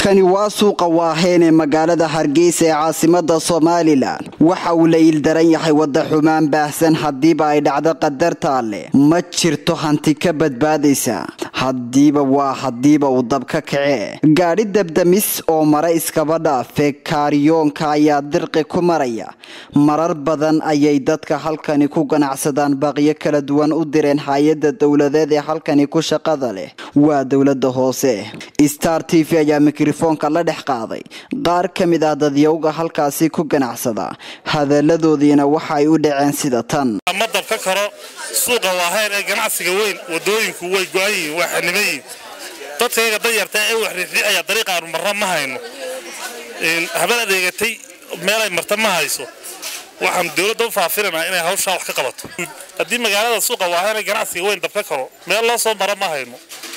kani waa suuqa waaheen ee magaalada hargeysa ee caasimada somalilan waxa uu la iildaran yahay wada xumaan baahsan haddiiba ay dhacdo qadarta alleh ma jirto hanti ka badbaadaysa haddiiba waa haddiiba uu dab ka kacee gaadhi dabdamis oo mara iskaba dhaafe kaariyoonka ayaa dirqi ku maraya marar badan ayay dadka halkani ku ganacsadaan baaqyo kala duwan u direen hay-ada dowladeed ee halkani ku shaqada leh waa dowlada hoose star t v ayaa mikrofoonka la dhex qaaday qaar ka mid ah dadyowga halkaasi ku ganacsada hadaladoodiina waxa ay u dhaceen sida tan ma dabka karo suuqa waaheen ee ganacsiga weyn wadooyinku way go-an yihiin waa xaniban yihiin dadkayga danyarta ee wax riixriixaya dariiqaanu marra ma hayno habeen adeegatay meelay marta ma hayso waxaan dowladda u faafinanaa inay hawshaa wax ka qabato haddii magaalada suuqa waaheen ee ganacsiga weyn dabka karo meel loo soo mara ma hayno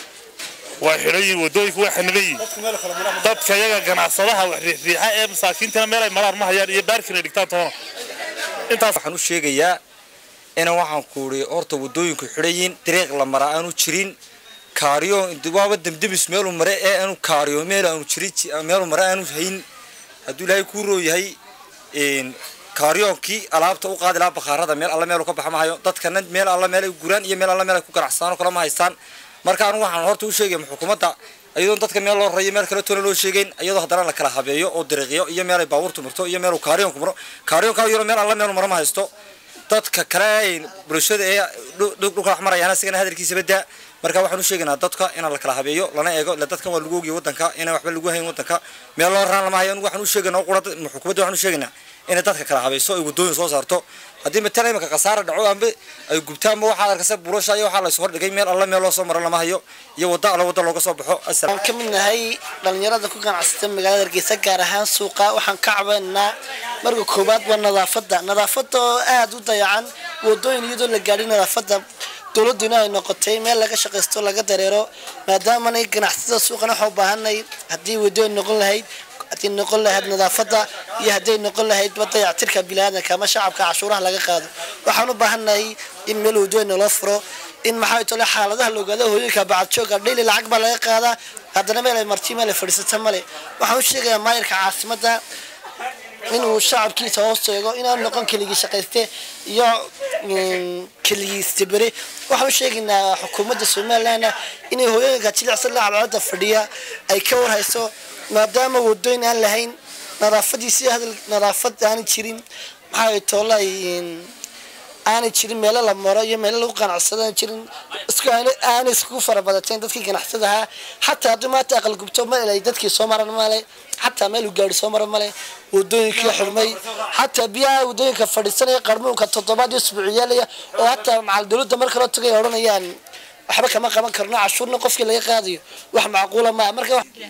waa xidhan yihiin wadooyinku waa xaniban yihiin dadka yaga ganacsadaha wax riixriixa ee masaakiintina meelay maraan ma hayaan iyo baarkin ay dhigtaan toona intaas waxaan u sheegayaa ina waxaan kuuri horta wadooyinku xidhayiin dariiq la maraa aanu jirin kaariyo waaba demdemis meelu mare ee aanu kaariyo meel aanu jirin meelu mare aanu hayn hadduu ilaahay kuu rooyahay kaariyoonkii alaabta u qaadi lahaa bakhaarada meel alla meelu ka baxa ma hayo dadkana meel alla meel ay guraan iyo meel alla meel ay ku ganacsadaan oo kale ma haystaan marka anu waxaan horta u sheegaya xukuumadda iyadoon dadka meel loo rayo meel kale toona loo sheegayn iyadoo haddana la kala habeeyo oo dariiqyo iyo meel ay baabuurtu marto iyo meel kaariyonku maro kaariyonka yaro meel alla meel maro ma haysto dadka kale bulshada ee dhulka wax marayaan asigana hadalkiisa badaa marka waxaan u sheegaynaa dadka inaan la kala habeeyo lana eego ila dadkan waa lagu ogiyo wadanka inaan waxba lagu hayn wadanka meel loo raan lama hayo anigu waxaan u sheegaynaa qura xukuumadda waxaan u sheegaynaa inay dadka kala habayso ay wadooyin soo saarto haddii matala imika khasaara dhaco amba ay gubtaanba waxaad arkasa burasha iyo waxaa laysu hordhigay meel alla meel loo soo maro lama hayo iyo wadda alla wadda looga soo baxo waxaan ka mid nahay dhalinyarada ku ganacsata magaalada hargeysa gaar ahaan suuqa waxaan ka cabaynaa marka koowaad waa nadaafada nadaafada oo aada u dayacan wadooyin iyadoo la gaadhay nadaafada dowladuna ay noqotay meel laga shaqaysto laga dareero maadaamanay ganacsatada suuqana waxaa u baahanay haddii wadooyin noqon lahayd haddii noqon lahayd nadaafada iyo hadday noqon lahayd dayactirka biniaadanka ama shacabka cashuuraha laga qaado waxaan u baahannahay in meel wadooyin naloo furo in maxaa tole xaaladaha la ogaada hooyinka bacadjooga dhayli lacag baa laga qaadaa haddana meel ay marti meel ay fadhiisata male waxaan u sheegayaa maayirka caasimada inuu shacabkiisa hoos eego inaan noqon keligii shaqayste iyo keligii istibere waxaan u sheegaynaa xukuumadda somalilandna inay hooyooyinka jilicsan la cadaalada fadhiya ay ka warhayso maadaama wadooyin aan lahayn nadaafadiisi hadal nadaafad aanay jirin maxaa toolay aanay jirin meelo la maro iyo meelo lagu ganacsado aan jirin isku aanay iskugu farabadateen dadkii ganacsadahaa xataa haddii maanta aqal gubto meel ay dadkii soo maran male xataa meel uu gaari soo mara male wadooyinkii xurmay xataa biyaha wadooyinka fadhiisanaya qarmuunka toddobaad iyo isbuuciyaalaya oo hataa macal dowladda mar kaloo tagay odhanayaan waxba kama qaban karno cashuurna qofkii laga qaadayo wax macquula maa marka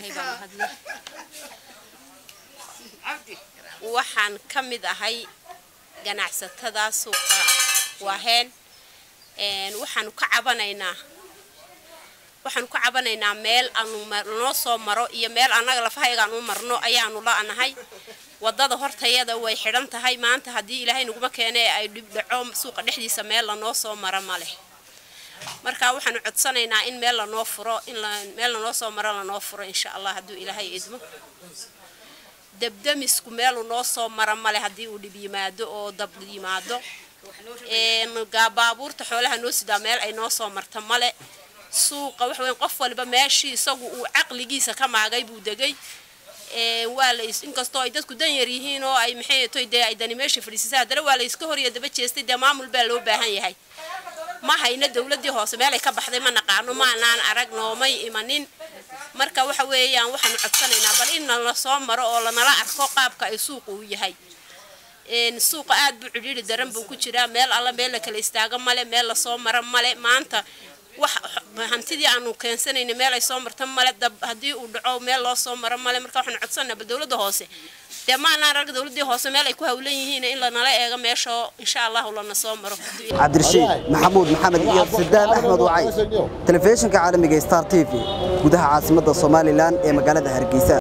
waxaan ka mid ahay ganacsatada suuqa waaheen waxaanu ka cabanaynaa waxaanu ka cabanaynaa meel aanu noo soo maro iyo meel annaga lafahaygaan u marno ayaanu la-nahay wadada hortayada way xidhan tahay maanta haddii ilaahay naguma keene ay dhibdhaco suuqa dhexdiisa meel lanoo soo maro ma leh marka waxaanu codsanaynaa in meel lanoo furo in meel lanoo soo maro lanoo furo insha allah hadduu ilaahay idmo dabdamisku meelu noo soo mara male haddii uu dhib yimaado oo dab yimaado baabuurta xoolaha noo sidaa meel ay noo soo marta male suuqa waxa weyn qof waliba meeshii isagu uu caqligiisa ka maagay buu degay waa la inkastoo ay dadku dan yar yihiin oo ay maxay toy dee ay dani meesha fadhiisisay haddana waa la iska horiyo daba jeestay dee maamul baa loo baahan yahay ma hayna dowladii hoose meelay ka baxday ma naqaano maanaan arag noomay imanin marka waxa weeyaan waxaanu codsanaynaa bal in nala soo maro oo lanala arko qaabka ay suuqa uu yahay suuqa aad buu cidhiiri daran buu ku jiraa meel alla meel la kala istaago male meel lasoo maro male maanta wax hantidii aanu keensanayna meel ay soo marta male dab haddii uu dhaco meel loo soo maro male marka waxaanu codsanaynaa bal dowladda hoose dee maanaan arag dowladii hoose meel ay ku hawlan yihiin in lanala eego meeshoo insha allahu lana soo maro cabdirashiid maxamuud maxamed iyo sadaan axmed wacay telefishinka caalamiga star t v gudaha caasimada somalilan ee magaalada hargeysa